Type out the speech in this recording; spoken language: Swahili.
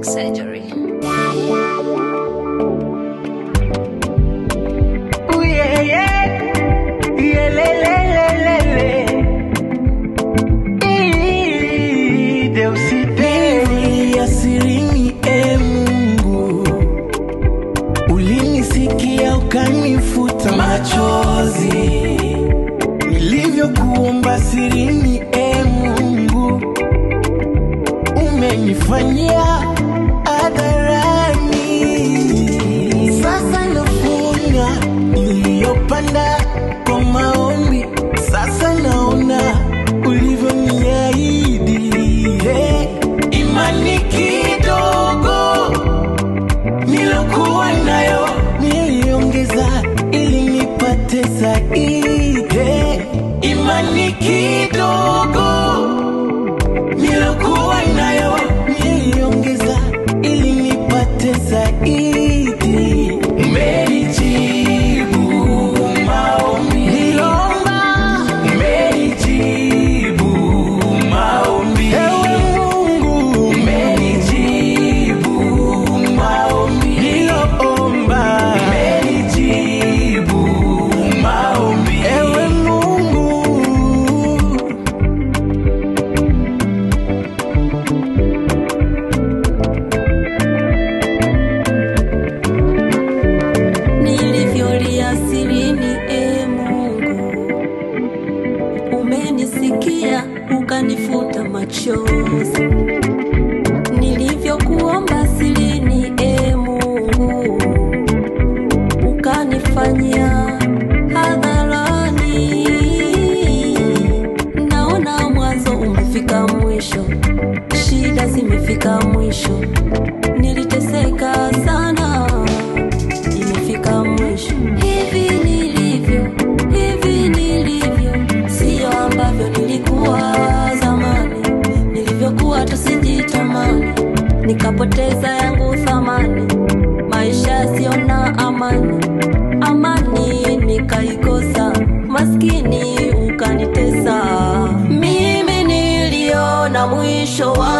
surgery. Ooh, yeah, yeah. Yeah, le, le, le, le, le. Ii, Deusidei asirini, e Mungu, ulinisikia ukanifuta machozi nilivyokuomba sirini, e Mungu, umenifanyia hadharani. Sasa nafuna iliyopanda kwa maombi, sasa naona ulivyoniahidi. Hey, imani kidogo nilokuwa nayo niliongeza ili nipate zaidi. Hey, imani kidogo nilokuwa nayo niliongeza ili nipate zaidi. Umenijibu maombi nilomba, umenijibu maombi. Ewe Mungu, umenijibu maombi niloomba, umenijibu maombi. Ewe Mungu nilivyolia sirini, e Mungu, umenisikia ukanifuta machozi. Nilivyokuomba sirini, e Mungu, ukanifanyia hadharani. Naona mwanzo umefika mwisho, shida zimefika mwisho, niliteseka sana imefika mwisho. Hivi nilivyo, hivi nilivyo, sio ambavyo nilikuwa zamani, nilivyokuwa tusijitamani, nikapoteza yangu thamani, maisha yasiyo na amani, amani nikaikosa, maskini ukanitesa, mimi niliona mwisho wa